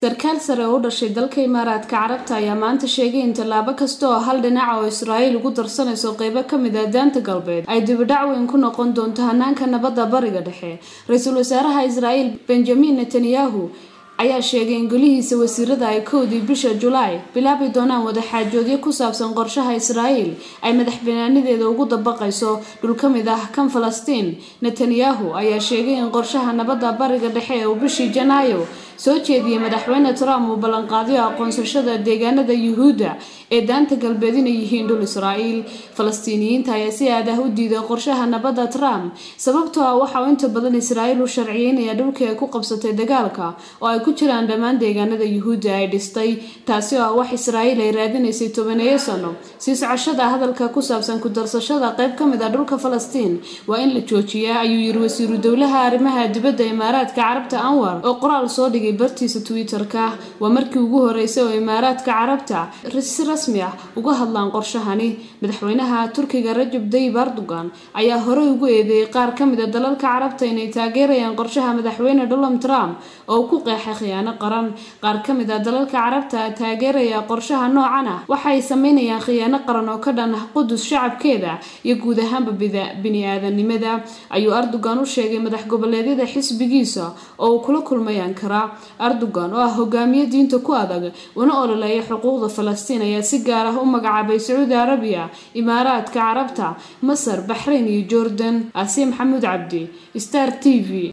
sarkaal sare oo u dhashay dalka imaaraadka carabta ayaa maanta sheegay in tallaabo kasta oo hal dhinaca oo israa'iil ugu darsanayso qeybo ka mid ah daanta galbeed ay dibidhac weyn ku noqon doonto hanaanka nabadda bariga dhexe ra-iisul wasaaraha israa'iil benjamin netanyahu ayaa sheegay in golihiisa wasiirada ay kowdii bisha julaay bilaabi doonaan wadaxaajoodyo ku saabsan qorshaha israa'iil ay madax banaanideeda ugu dabaqayso dhul ka mid ah kan falastiin netanyahu ayaa sheegay in qorshaha nabadda bariga dhexe ee uu bishii janaayo soo jeediyey madaxweyne trump uu ballanqaadyo aqoonsashada deegaanada yuhuudda ee daanta galbeed inay yihiin dhul israa'iil falastiiniyiinta ayaa si aad ah u diiday qorshaha nabadda trump sababtoo ah waxa uu inta badan israa'iil u sharciyeynaya dhulkii ay ku qabsatay dagaalka oo ay ku jiraan dhammaan deegaanada yuhuudda ay dhistay taasi oo ah wax israa'iil ay raadinaysay tobaneeyo sano sii socoshada hadalka ku saabsan ku darsashada qayb ka mid ah dhulka falastiin waa in la joojiyaa ayuu yiri wasiiru dowlaha arrimaha dibadda imaaraadka carabta anwar oo qoraal soo dhigay bartiisa twitter-ka waa markii ugu horeysay oo imaaraadka carabta si rasmi ah uga hadlaan qorshahani madaxweynaha turkiga rajab dayib erdogan ayaa horey ugu eedeeyey qaar ka mid a dalalka carabta inay taageerayaan qorshaha madaxweyne donald trump oo ku qeexay khiyaano qaran qaar ka mid ah dalalka carabta taageeraya qorshaha noocan ah waxay sameynayaan khiyaano qaran oo ka dhan ah qudus shacabkeeda iyo guud ahaanba bini-aadanimada ayuu erdogan u sheegay madax goboleedyada xisbigiisa oo uu kula kulmay ankara erdogan oo ah hogaamiye diinta ku adag una ololeeya xuquuqda falastiin ayaa si gaar ah u magacaabay sacuudi arabiya imaaraadka carabta masar baxrayn iyo jordan asiya maxamuud cabdi star t v